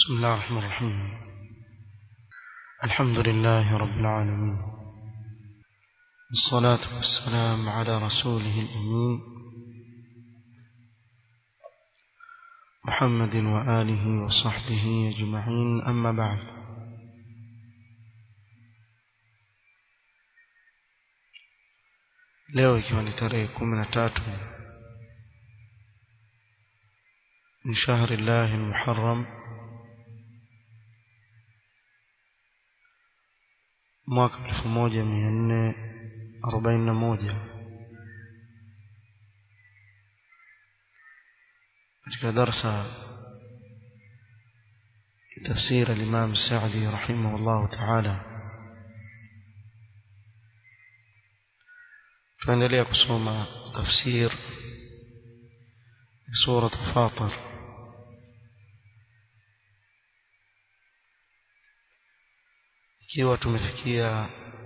بسم الله الرحمن الرحيم الحمد لله رب العالمين الصلاة والسلام على رسوله الأمين محمد وآله وصحبه أجمعين أما بعد leo ikiwa ni tarehe kumi na tatu من شهر الله المحرم mwaka 1441 katika darsa تفسير الإمام السعدي رحمه الله تعالى tuendelea kusoma tafsir سورة فاطر ikiwa tumefikia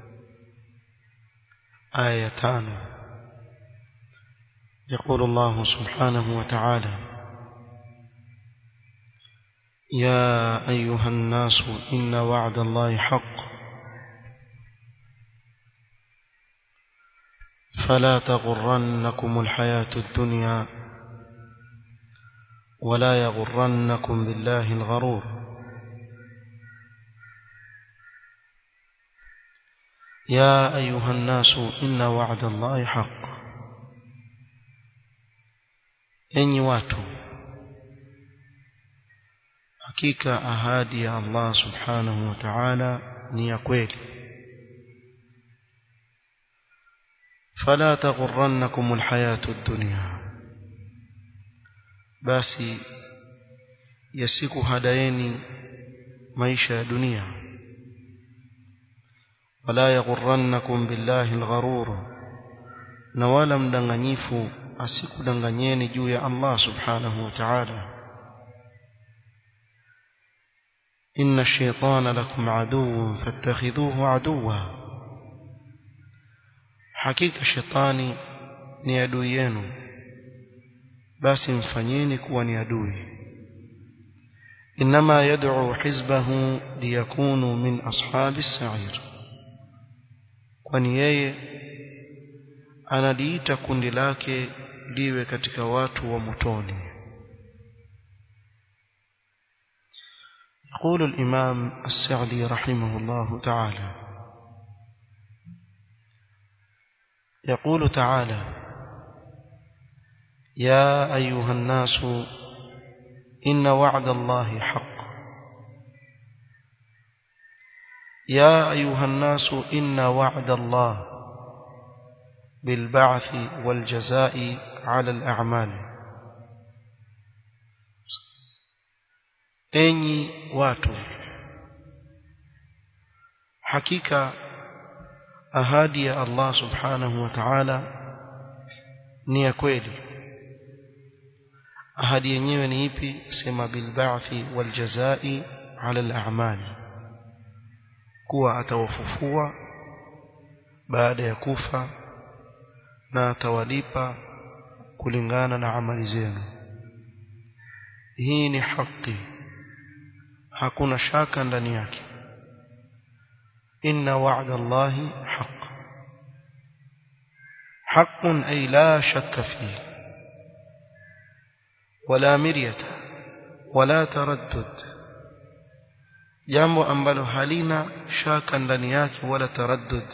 aya ya tano يقول الله سبحانه وتعالى يا أيها الناس إن وعد الله حق فلا تغرنكم الحياة الدنيا ولا يغرنكم بالله الغرور يا أيها الناس إن وعد الله حق enyi watu hakika ahadi ya Allah subhanahu wa ta'ala ni ya kweli fala taghurrannakum alhayatu ad-dunya basi yasiku hadaeni maisha ya dunia wala yaghurrannakum billahi algharur na wala mdanganyifu asikudanganyeni juu ya Allah subhanahu wa ta'ala inna ash-shaytana lakum aduwwun fattakhidhuhu aduwwa hakika shetani ni adui yenu basi mfanyeni kuwa ni adui inma yad'u hizbahu liyakunu min ashabi as-sa'ir kwani yeye analiita kundi lake liwe katika watu wa motoni يقول الإمام السعدي رحمه الله تعالى يقول تعالى يا أيها الناس إن وعد الله حق يا أيها الناس إن وعد الله بالبعث والجزاء على الأعمال enyi watu hakika ahadi ya Allah subhanahu wa ta'ala ni ya kweli ahadi yenyewe ni ipi sema bil ba'thi wal jazai ala al a'mal kuwa atawafufua baada ya kufa na atawalipa kulingana na amali zenu hii ni haki hakuna shaka ndani yake inna wa'da allahi haq حق أي لا شك فيه ولا مرية ولا تردد jambo ambalo halina shaka ndani yake wala taraddud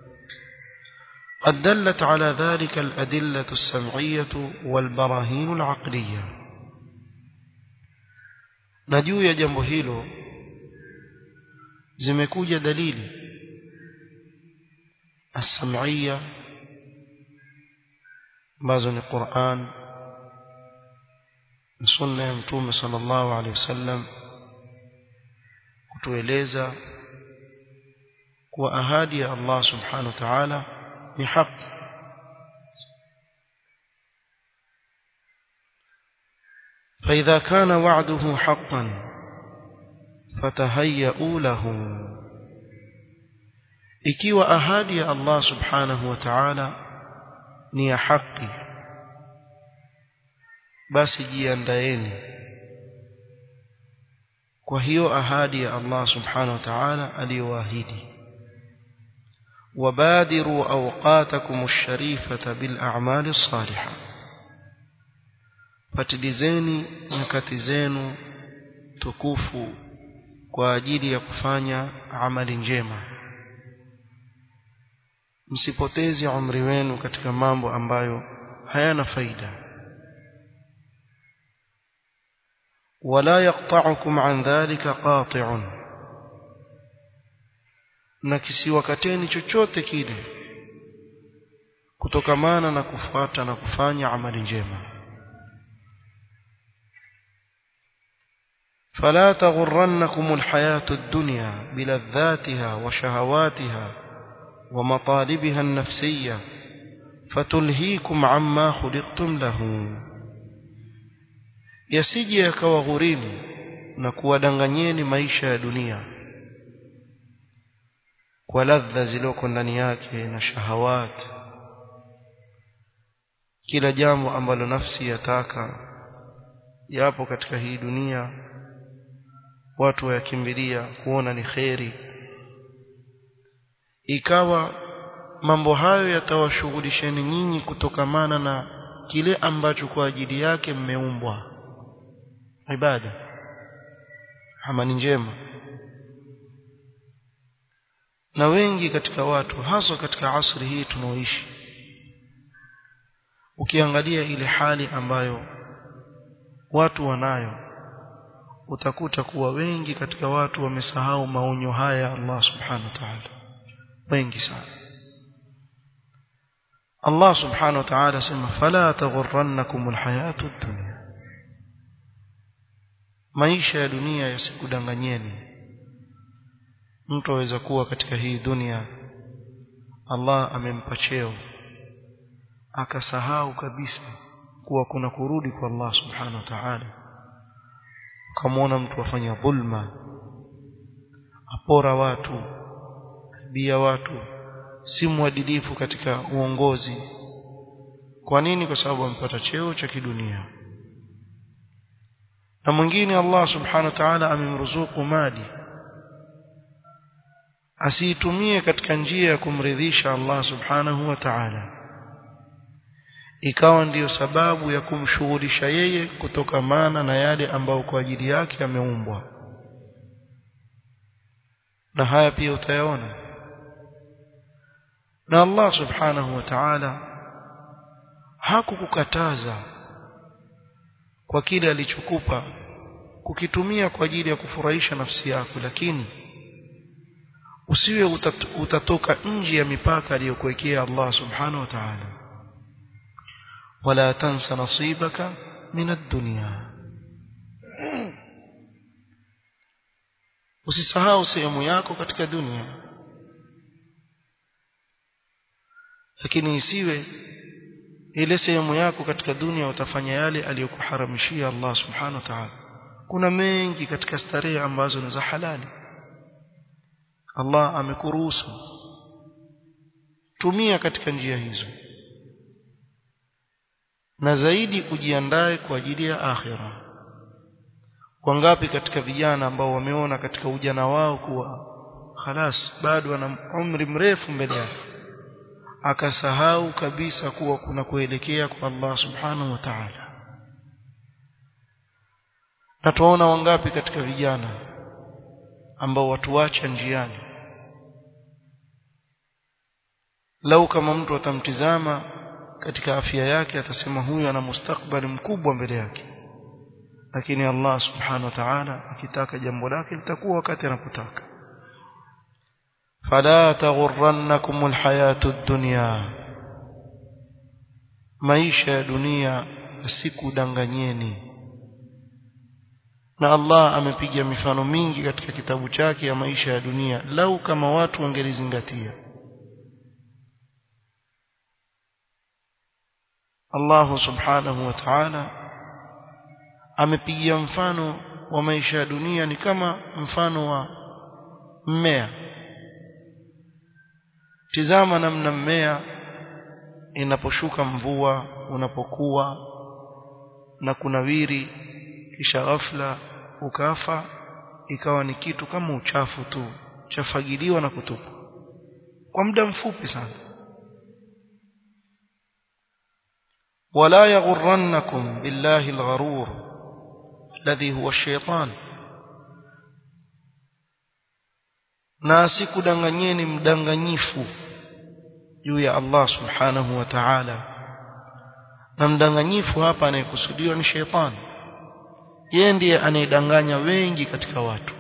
قد دلت على ذلك الأدلة السمعية والبراهين العقلية نجو يا جنب hilo zimekuja dalili السمعية ambazo ni Qur'an na sunna ya mtume sallallahu alaihi wasallam kutueleza kuwa ahadi ya Allah subhanahu wa ta'ala ni haki فإذا كان وعده حقا فتهيئوا له ikiwa ahadi ya Allah subhanahu wa ta'ala ni ya haki basi jiandaeni kwa hiyo ahadi ya Allah subhanahu wa ta'ala aliyoahidi wabadiru awqatakum ash-sharifata bil a'mali as-salihah patilizeni nyakati zenu tukufu kwa ajili ya kufanya amali njema msipoteze umri wenu katika mambo ambayo hayana faida wala yaqta'ukum an dhalika qati'un na kisiwakateni chochote kile kutokamana na kufuata na kufanya amali njema فلا تغرنكم الحياة الدنيا بلذاتها وشهواتها ومطالبها النفسية فتلهيكم عما خلقتم له yasije yakawaghurini na kuwadanganyeni maisha ya dunia kwa ladha zilizoko ndani yake na shahawat kila jambo ambalo nafsi yataka yapo katika hii dunia watu wayakimbilia kuona ni kheri ikawa mambo hayo yatawashughulisheni nyinyi kutokamana na kile ambacho kwa ajili yake mmeumbwa ibada amani njema na wengi katika watu haswa katika asri hii tunaoishi ukiangalia ile hali ambayo watu wanayo utakuta kuwa wengi katika watu wamesahau maonyo haya ya Allah subhanahu wa ta'ala wengi sana Allah subhanahu wa ta'ala sema fala taghurrannakum alhayatu ad-dunya maisha ya dunia yasikudanganyeni mtu aweza kuwa katika hii dunia Allah amempa cheo akasahau kabisa kuwa kuna kurudi kwa Allah subhanahu wa ta'ala ukamwona mtu afanya dhulma apora watu bia watu si mwadilifu katika uongozi kwa nini kwa sababu ampata cheo cha kidunia na mwingine Allah subhanahu wa ta'ala amemruzuku mali asiitumie katika njia ya kumridhisha Allah subhanahu wa ta'ala ikawa ndiyo sababu ya kumshughulisha yeye kutokamana na yale ambayo kwa ajili yake ameumbwa na haya pia utayaona na Allah subhanahu wa ta'ala hakukukataza kwa kile alichokupa kukitumia kwa ajili ya kufurahisha nafsi yako lakini usiwe utat, utatoka nje ya mipaka aliyokuwekea Allah subhanahu wa ta'ala wala tansa nasibaka min ad-dunya usisahau sehemu yako katika dunia lakini isiwe ile sehemu yako katika dunia utafanya yale aliyokuharamishia Allah subhanahu wa ta'ala kuna mengi katika starehe ambazo ni za halali Allah amekuruhusu tumia katika njia hizo na zaidi ujiandae kwa ajili ya akhira wangapi katika vijana ambao wameona katika ujana wao kuwa khalas bado ana umri mrefu mbele yake akasahau kabisa kuwa kuna kuelekea kwa Allah subhanahu wa ta'ala na tuona wangapi katika vijana ambao watuacha njiani lau kama mtu atamtizama katika afya yake atasema huyu ana mustakbali mkubwa mbele yake lakini Allah subhanahu wa ta'ala akitaka jambo lake litakuwa wakati anapotaka fala taghurrannakum alhayatu ad-dunya maisha ya dunia asikudanganyeni na Allah amepiga mifano mingi katika kitabu chake ya maisha ya dunia lau kama watu wangelizingatia Allah subhanahu wa ta'ala amepigia mfano wa maisha ya dunia ni kama mfano wa mmea tizama namna mmea inaposhuka mvua unapokuwa na kunawiri kisha ghafla ukafa ikawa ni kitu kama uchafu tu chafagiliwa na kutupwa kwa muda mfupi sana ولا يغرنكم بالله الغرور الذي هو الشيطان na asikudanganyeni mdanganyifu juu ya Allah subhanahu wa ta'ala na mdanganyifu hapa anayekusudiwa ni sheitani yeye ndiye anayedanganya wengi katika watu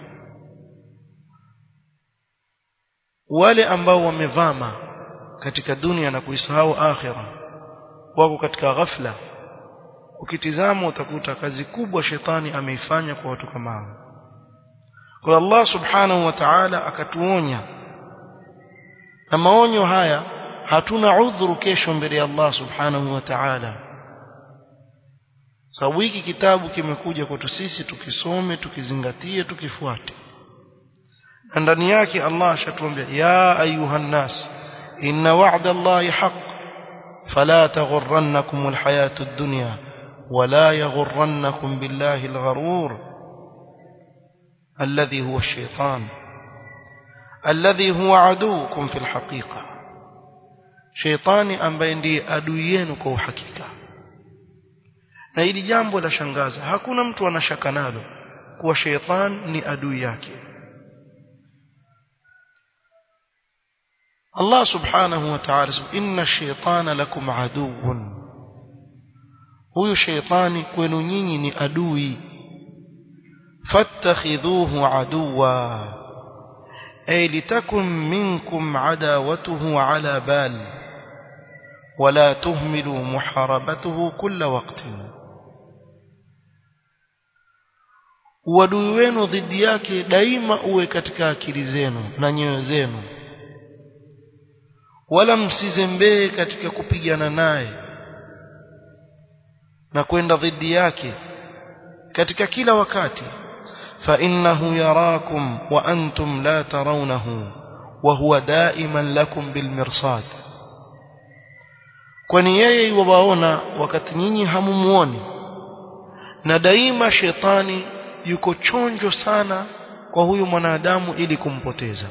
wale ambao wamevama katika dunia na kuisahau akhira wako katika ghafla ukitizama utakuta kazi kubwa shetani ameifanya kwa watu kama hao kwa Allah subhanahu wa ta'ala akatuonya na maonyo haya hatuna udhuru kesho mbele ya Allah subhanahu wa ta'ala sababu hiki kitabu kimekuja kwetu sisi tukisome tukizingatie tukifuate na ndani yake Allah ashatuambia ya ayuhan nas inna wa'da Allahi haqq fala taghurrannakum alhayatu ad-dunya wala yaghurrannakum billahi algharur الذي هو الشيطان الذي هو عدوكم في الحقيقة شيطاني ambaye ndiye adui yenu kwa uhakika na hili jambo la shangaza hakuna mtu anashaka nalo kuwa sheitan ni adui yake Allah subhanahu wa ta'ala inna shaytana lakum aduwwun huyu sheitani kwenu nyinyi ni adui فاتخذوه عدوا أي لتكن منكم عداوته على بال ولا تهملوا محاربته كل وقت uadui wenu dhidi yake daima uwe katika akili zenu na nyoyo zenu wala msizembee katika kupigana naye na kwenda dhidi yake katika kila wakati فإنه يراكم وأنتم لا ترونه وهو دائما لكم بالمرصاد kwani yeye yuwaona wakati nyinyi hamumuoni na daima shetani yuko chonjo sana kwa huyu mwanadamu ili kumpoteza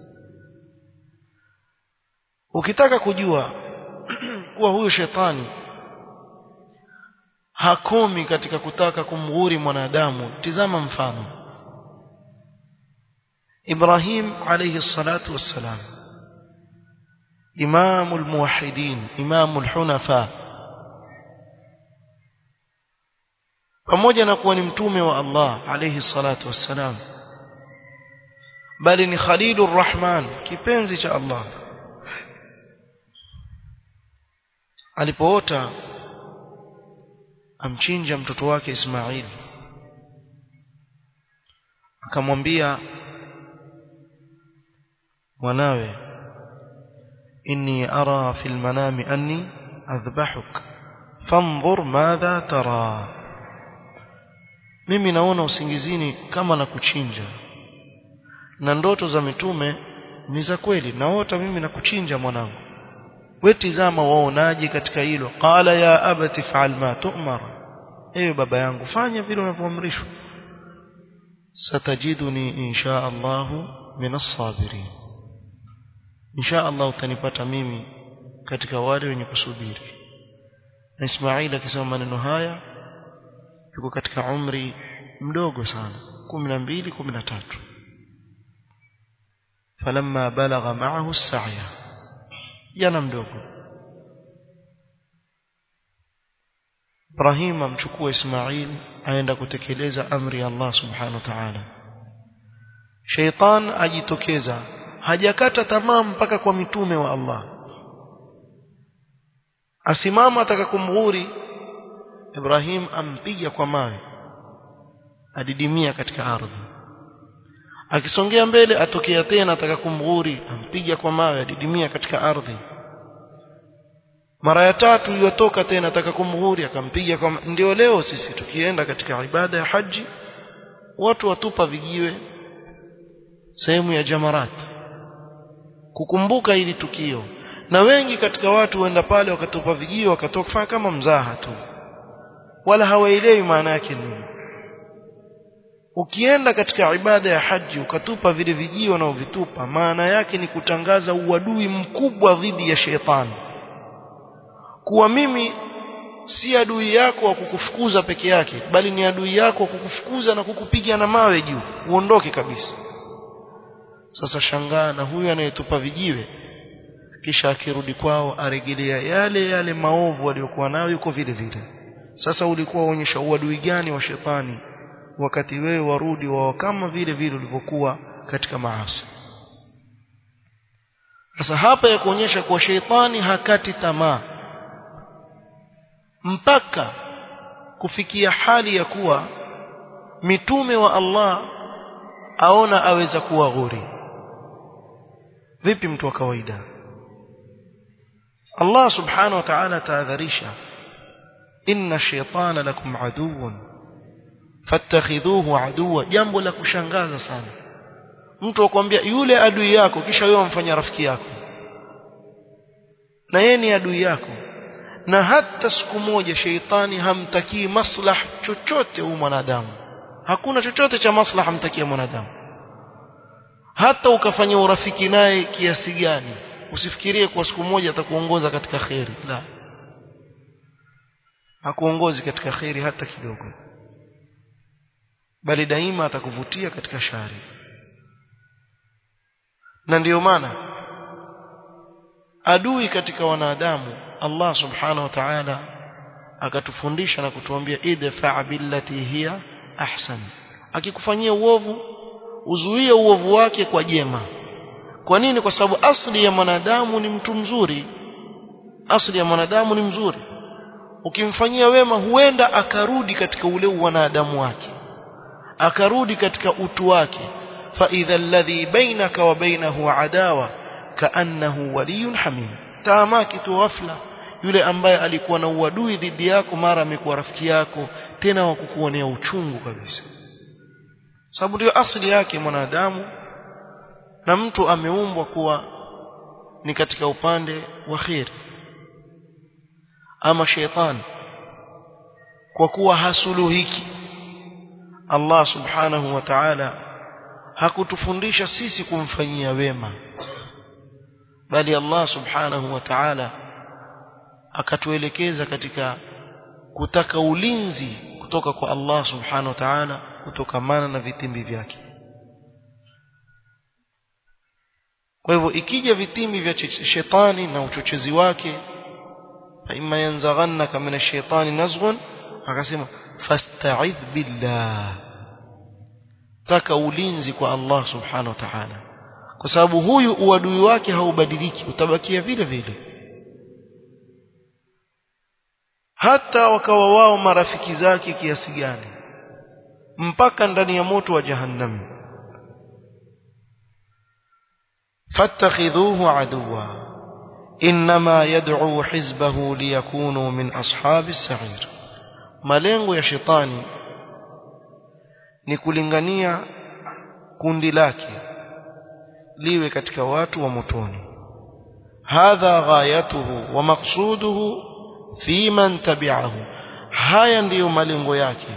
ukitaka kujua kuwa huyu shetani hakomi katika kutaka kumghuri mwanadamu tizama mfano إبراهيم عليه الصلاة والسلام إمام الموحدين إمام الحنفاء pamoja na kuwa ni mtume wa Allah alayhi salatu wassalam bali ni khalilur rahman kipenzi cha Allah alipoota amchinja mtoto wake Ismail akamwambia mwanawe inni ara fil manami anni adhbahuk fanzur madha tara mimi naona usingizini kama na kuchinja na ndoto za mitume ni za kweli naota mimi na kuchinja mwanangu wewe tizama waonaje katika hilo qala ya abati fa'al ma tu'mar ewe baba yangu fanya vile unavyoamrishwa satajiduni insha Allah min as-sabirin insha Allah utanipata mimi katika wale wenye kusubiri na Ismail akisema maneno haya yuko katika umri mdogo sana 12 13 falamma balagha ma'ahu as-sa'ya jana mdogo Ibrahim amchukua Ismail aenda kutekeleza amri ya Allah subhanahu wa ta'ala Sheitan ajitokeza hajakata tamaa mpaka kwa mitume wa Allah asimama ataka kumghuri Ibrahim ampiga kwa mawe adidimia katika ardhi akisongea mbele atokea tena ataka kumghuri ampiga kwa mawe adidimia katika ardhi mara ya tatu yotoka tena ataka kumghuri akampiga kwa ndio leo sisi tukienda katika ibada ya haji watu watupa vijiwe sehemu ya jamarat kukumbuka hili tukio na wengi katika watu waenda pale wakatupa vijiwe wakatoka kufanya kama mzaha tu wala hawaelewi maana yake nini ukienda katika ibada ya haji ukatupa vile vijio na uvitupa maana yake ni kutangaza uadui mkubwa dhidi ya shetani kuwa mimi si adui yako wa kukufukuza peke yake bali ni adui yako wa kukufukuza na kukupiga na mawe juu uondoke kabisa sasa shangaa na huyu anayetupa vijiwe kisha akirudi kwao arejelea yale yale maovu aliyokuwa nayo yuko vile vile sasa ulikuwa uonyesha uadui gani wa shetani wakati wewe warudi wao kama vile vile ulivyokuwa katika maasi sasa hapa ya kuonyesha kuwa shetani hakati tamaa mpaka kufikia hali ya kuwa mitume wa Allah aona aweza kuwa ghuri vipi mtu wa kawaida Allah subhanahu wa ta'ala tahadharisha inna shaytana lakum aduwwun fattakhidhuhu aduwa jambo la kushangaza sana mtu akwambia yule adui yako kisha wewe umfanya rafiki yako na yeye ni adui yako na hata siku moja sheitani hamtakii maslah chochote huyu mwanadamu hakuna chochote cha maslah hamtakia mwanadamu hata ukafanya urafiki naye kiasi gani usifikirie kwa siku moja atakuongoza katika kheri la hakuongozi katika kheri hata kidogo bali daima atakuvutia katika shari na ndiyo maana adui katika wanadamu Allah subhanahu wa ta'ala akatufundisha na kutuambia idfa billati hiya ahsan akikufanyia uovu uzuie uovu wake kwa jema kwa nini kwa sababu asli ya mwanadamu ni mtu mzuri asli ya mwanadamu ni mzuri ukimfanyia wema huenda akarudi katika ule wanadamu wake akarudi katika utu wake fa idha alladhi bainaka wa bainahu adawa kaannahu waliyun hamim taamaki tu ghafla yule ambaye alikuwa na uadui dhidi yako mara amekuwa rafiki yako tena wa kukuonea uchungu kabisa sababu ndio asili yake mwanadamu na mtu ameumbwa kuwa ni katika upande wa kheri ama shetani kwa kuwa hasuluhiki Allah subhanahu wa ta'ala hakutufundisha sisi kumfanyia wema bali Allah subhanahu wa ta'ala akatuelekeza katika kutaka ulinzi kutoka kwa Allah subhanahu wa ta'ala kutokamana na vitimbi vyake kwa hivyo ikija vitimbi vya shetani na uchochezi wake fa imma yanzaghannaka min ash-shaytani nazghun akasema fasta'idh billah taka ulinzi kwa Allah subhanahu wa ta'ala kwa sababu huyu uadui wake haubadiliki utabakia vile vile hata wakawa wao marafiki zake kiasi gani mpaka ndani ya moto wa jahannam fattakhidhuhu aduwa inma yad'u hizbahu liyakunu min ashabi as-sa'ir malengo ya shetani ni kulingania kundi lake liwe katika watu wa motoni hadha ghayatuhu wa maqsuduhu fi man tabi'ahu haya ndiyo malengo yake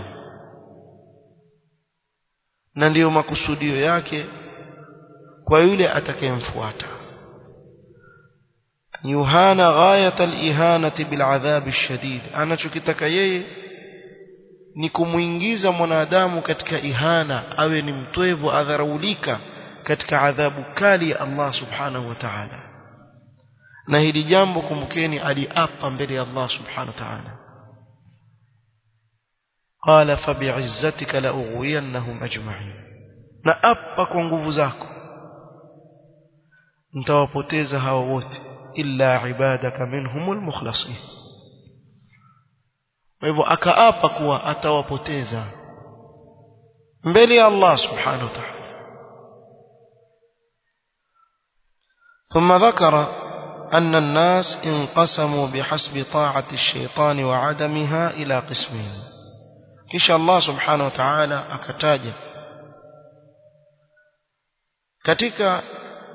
na ndiyo makusudio yake kwa yule atakayemfuata yuhana ghayat al-ihanati bil adhab ash-shadid anachokitaka yeye ni kumuingiza mwanadamu katika ihana awe ni mtwevu adharaulika katika adhabu kali ya Allah subhanahu wa ta'ala na hili jambo kumbukeni aliapa mbele ya Allah subhanahu wa ta'ala qala fabi'izzatika la ughwiyannahum ajma'in na apa kwa nguvu zako nitawapoteza hawa wote illa ibadaka minhumul mukhlasin kwa hivyo akaapa kuwa atawapoteza mbele ya Allah subhanahu wa ta'ala ثم ذكر أن الناس انقسموا بحسب طاعة الشيطان وعدمها إلى قسمين كش الله سبحانه وتعالى أكتاج katika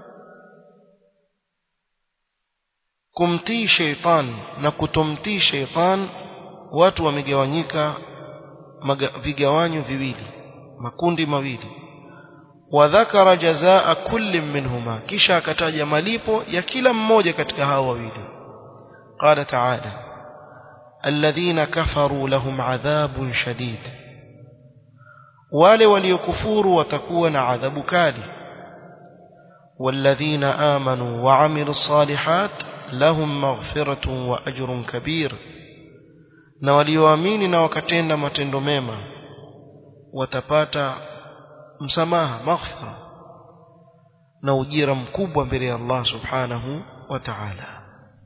kumtii sheitan na kutomtii sheitan watu wamegawanyika vigawanyo viwili makundi mawili wadhakara jazaa kulli minhuma kisha akataja malipo ya kila mmoja katika hao wawili qala ta'ala alladhina kafaru lahum adhabun shadid wale waliokufuru watakuwa na adhabu kali والذين آمنوا وعملوا الصالحات لهم مغفرة وأجر كبير na walioamini na wakatenda matendo mema watapata msamaha maghfira na ujira mkubwa mbele ya Allah subhanahu wa ta'ala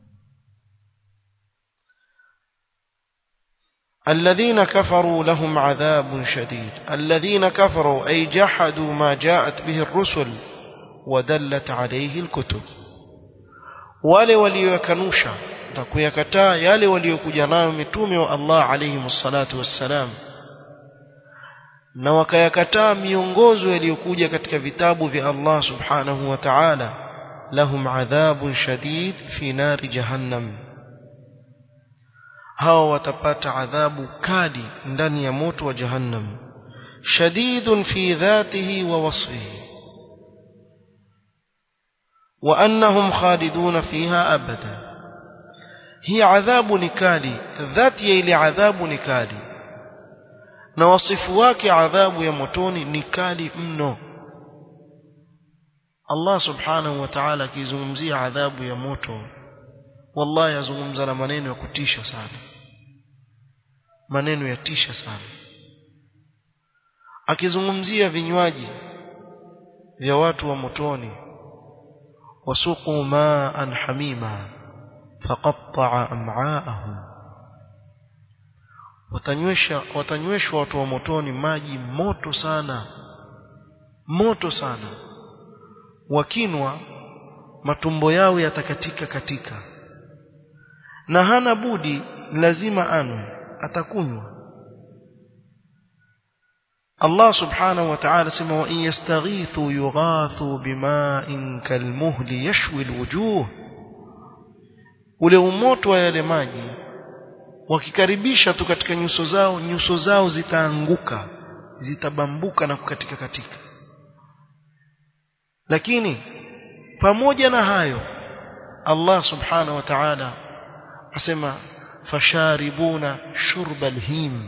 الذين كفروا لهم عذاب شديد الذين كفروا أي جحدوا ما جاءت به الرسل ودلت عليه الكتب wale walioyakanusha na kuyakataa yale waliokuja nayo mitume wa Allah alayhi salatu wassalam na wakayakataa miongozo yaliyokuja katika vitabu vya Allah subhanahu wa ta'ala lahum adhabun shadid fi nari jahannam hawa watapata adhabu kali ndani ya moto wa jahannam shadidun fi dhatihi wa wasfihi wa annahum khaliduna fiha abada hii adhabu ni kali dhati ya ile adhabu ni kali na wasifu wake adhabu ya motoni ni kali mno Allah subhanahu wa ta'ala akizungumzia adhabu ya moto wallahi yazungumza na maneno ya kutisha sana maneno ya tisha sana akizungumzia vinywaji vya watu wa motoni wasuqu ma'an hamima faqatta'a am'aahum watanywesha watanyweshwa watu wa motoni maji moto sana moto sana wakinwa matumbo yao yatakatika katika na hana budi lazima anwe atakunywa Allah subhanahu wa ta'ala sema wa in yastaghithu yughathu bima'in kalmuhli yashwi alwujuh ule umoto wa yale maji wakikaribisha tu katika nyuso zao nyuso zao zitaanguka zitabambuka na kukatika katika lakini pamoja na hayo Allah subhanahu wa ta'ala asema fasharibuna shurba alhim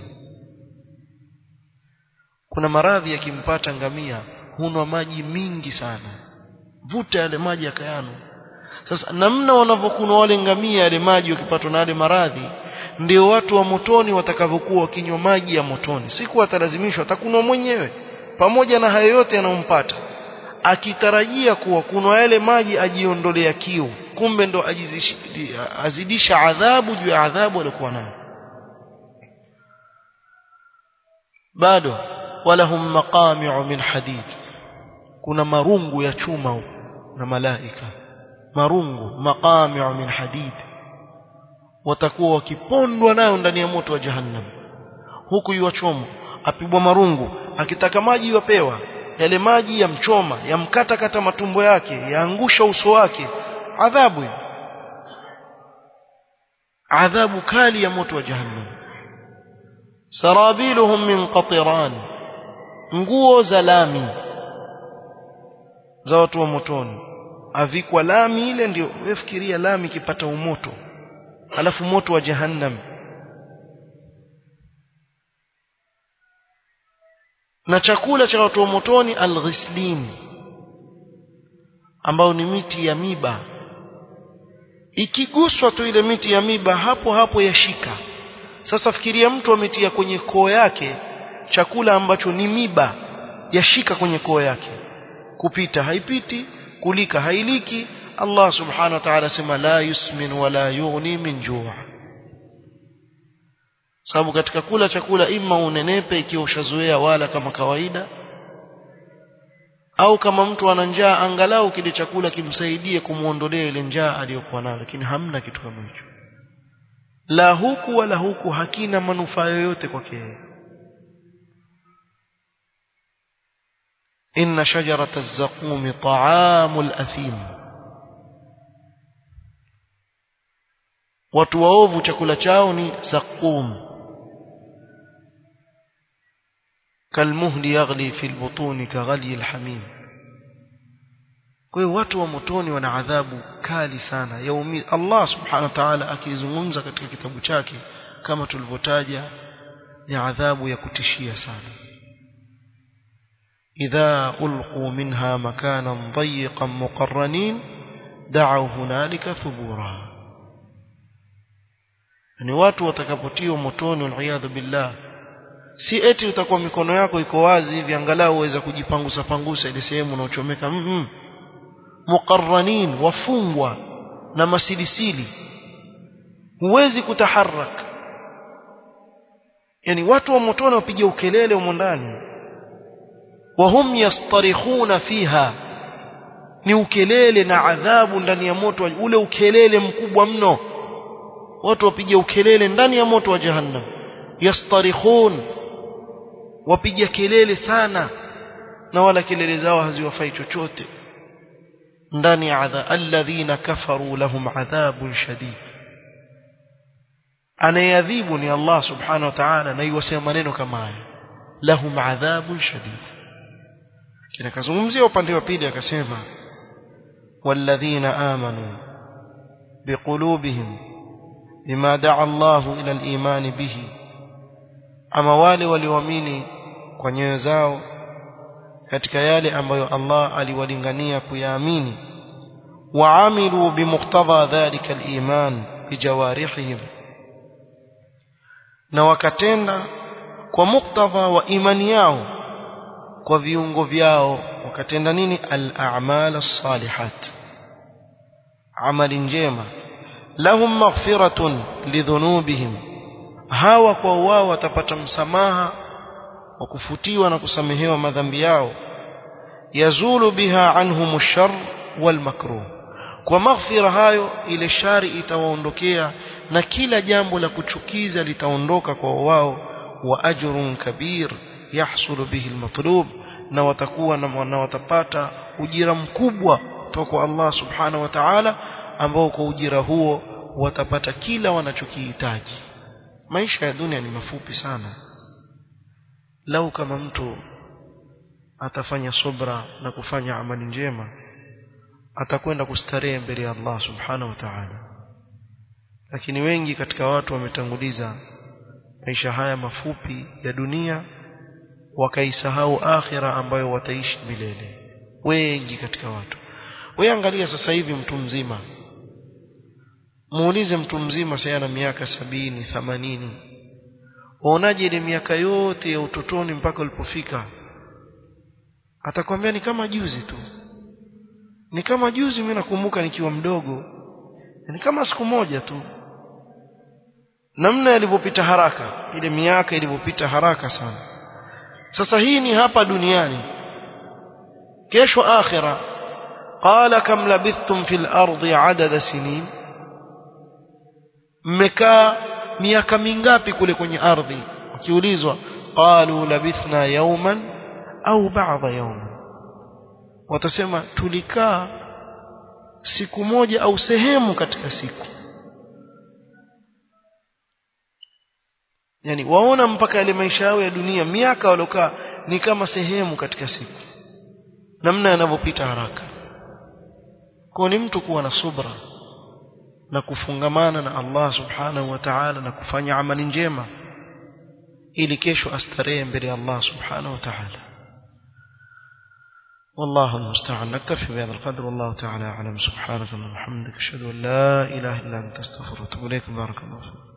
kuna maradhi yakimpata ngamia hunwa maji mingi sana vuta yale maji yakayano sasa namna wanavyokunwa wale ngamia yale maji wakipatwa na yale maradhi ndio watu wa motoni watakavyokuwa wakinywa maji ya motoni siku atalazimishwa atakunwa mwenyewe pamoja na hayo yote yanayompata akitarajia kuwa kunwa yale maji ajiondolea kiu kumbe ndo azidisha adhabu juu ya adhabu aliyokuwa nayo bado walahum maqami'u min hadid kuna marungu ya chuma na malaika marungu maqami'u min hadid watakuwa wakipondwa nayo ndani ya moto wa jahannam huku yuwachomwa apigwa marungu akitaka maji yupewa yale maji yamchoma yamkata kata matumbo yake yaangusha uso wake adhabu hiyo adhabu kali ya moto wa jahannam sarabiluhum min qatiran nguo za lami za watu wa motoni avikwa lami ile ndio wefikiria lami ikipata umoto alafu moto wa jahannam na chakula cha watu wa motoni alghislin ambao ni miti ya miba ikiguswa tu ile miti ya miba hapo hapo yashika sasa fikiria mtu ametia kwenye koo yake chakula ambacho ni miba yashika kwenye koo yake kupita haipiti kulika hailiki Allah subhanahu wa ta'ala sema la yusmin wala yughni min juu sababu katika kula chakula ima unenepe ikiwa ushazoea wala kama kawaida au kama mtu ana njaa angalau kile chakula kimsaidie kumuondolea ile njaa aliyokuwa nayo lakini hamna kitu kama hicho la huku wala huku hakina manufaa yoyote kwake inna shajarata az-zaqum ta'amul athim watu waovu chakula chao ni zaqum kalmuhli yaghli fi albutuni kaghali alhamim kwa hiyo watu wa motoni wana adhabu kali sana yaumi Allah subhanahu wa ta'ala akizungumza katika kitabu chake kama tulivyotaja ni adhabu ya kutishia sana idha ulqu minha makanan dayiqan muqarranin da'u hunalika thubura ni watu watakapotiwa motoni waliyadhu billah si eti utakuwa mikono yako iko wazi hivi angalau uweza kujipangusa pangusa ile sehemu unaochomeka mm -mm. muqarranin wafungwa na masilisili huwezi kutaharak yani watu wa motoni wapiga ukelele humo ndani wahum yastarikhuna fiha ni ukelele na adhabu ndani ya moto ule ukelele mkubwa mno watu wapiga ukelele ndani ya moto wa jahannam yastarikhun wapiga kelele sana na wala kelele zao haziwafai chochote ndani ya adha alladhina kafaru lahum adhabun shadid anayadhibu ni Allah subhanahu wa ta'ala na iwasema maneno kama haya lahum adhabun shadid kina kazungumzia upande wa pili akasema walladhina amanu biqulubihim bima da'a Allah ila al-iman bihi ama wale walioamini kwa nyoyo zao katika yale ambayo Allah aliwalingania kuyaamini waamilu bimuqtadha dhalika al-iman bijawarihim na wakatenda kwa muktadha wa imani yao kwa viungo vyao wakatenda nini al-a'mal as-salihat amali njema lahum maghfiratun lidhunubihim hawa kwa wao watapata msamaha wa kufutiwa na kusamehewa madhambi yao yazulu biha anhum ash-sharr wal makruh kwa maghfira hayo ile shari itawaondokea na kila jambo la kuchukiza litaondoka kwa wao wa ajrun kabir yahsulu bihi al-matlub na watakuwa na watapata ujira mkubwa kutoka kwa Allah subhanahu wa ta'ala ambao kwa ujira huo watapata kila wanachokihitaji maisha ya dunia ni mafupi sana lau kama mtu atafanya subra na kufanya amali njema atakwenda kustarehe mbele ya Allah subhanahu wa ta'ala lakini wengi katika watu wametanguliza maisha haya mafupi ya dunia wakaisahau akhira ambayo wataishi milele wengi katika watu wewe angalia sasa hivi mtu mzima muulize mtu mzima sasa ana miaka sabini themanini waonaje ile miaka yote ya utotoni mpaka ulipofika atakwambia ni kama juzi tu ni kama juzi mimi nakumbuka nikiwa mdogo ni kama siku moja tu namna ilivyopita haraka ile miaka ilivyopita haraka sana sasa hii ni hapa duniani kesho akhira qala kam labithtum fil ardi adada sinin mmekaa miaka mingapi kule kwenye ardhi ukiulizwa qalu labithna yawman au ba'dha yawman watasema tulikaa siku moja au sehemu katika siku yani waona mpaka yale maisha yao ya dunia miaka waliokaa ni kama sehemu katika siku namna yanavyopita haraka kwa ni mtu kuwa na subra na kufungamana na Allah subhanahu wa ta'ala na kufanya amali njema ili kesho astarehe mbele ya Allah subhanahu wa ta'ala والله المستعان نكتفي بهذا القدر والله تعالى أعلم سبحانك اللهم وبحمدك أشهد أن لا إله إلا أنت أستغفرك وأتوب إليك بارك الله فيك